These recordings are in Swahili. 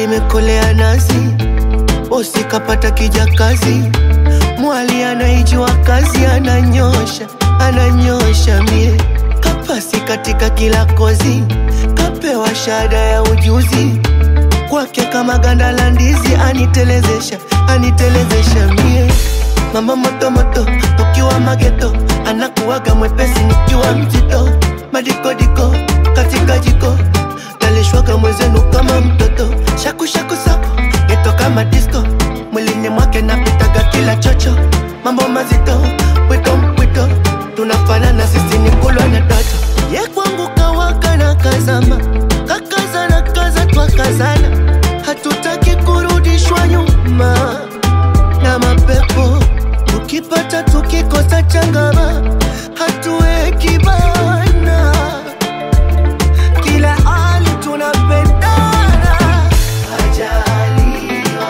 limekolea nazi, bosi kapata kijakazi, mwali anaijua kazi, ananyosha ananyosha mie kapasi katika kila kozi, kapewa shahada ya ujuzi kwake kama ganda la ndizi, anitelezesha anitelezesha mie mama moto moto, tukiwa mageto anakuwaga mwepesi, nikiwa mzito madikodiko katika jiko nalishwaga mwezenu kama mtoto shaku shaku sako geto kama disco mwilini mwake napitaga kila chocho mambo mazito pwito mpwito tunafanana sisi ni kulwa na doto ye kwangu kawaka na kazama kakazana kaza twakazana hatutaki kurudishwa nyuma na mapepo tukipata tukikosa changama hatuweki bana kila hali tunapendana kajaliwa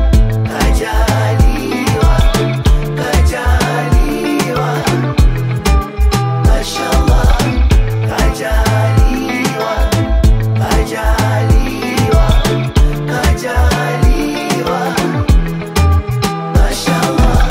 kajaliwa kajaliwa mashallah kajaliwa kajaliwa kajaliwa mashallah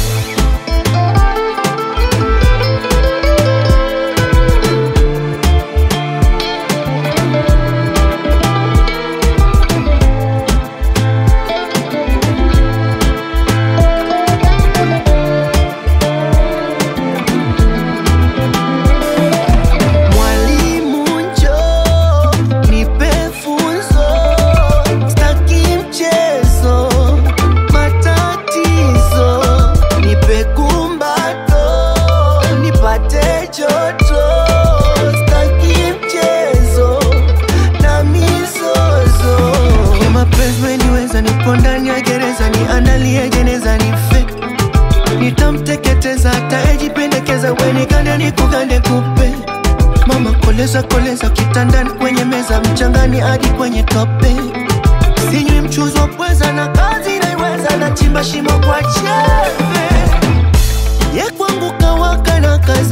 Mwalimu njoo nipe funzo, staki mchezo, matatizo, nipe kumbato, nipate joto, staki mchezo na mizozo. Kwa mapenzi umeniweza, nipo ndani ya gereza, niandalie jeneza nife nitamteketeza atayejipendekeza wenikande nikugande kupe mama koleza koleza kitandani kwenye meza mchangani hadi kwenye tope sinywi mchuzi wa pweza na kazi naiweza na chimba shimo kwa chembe ye kwangu kawaka na kazi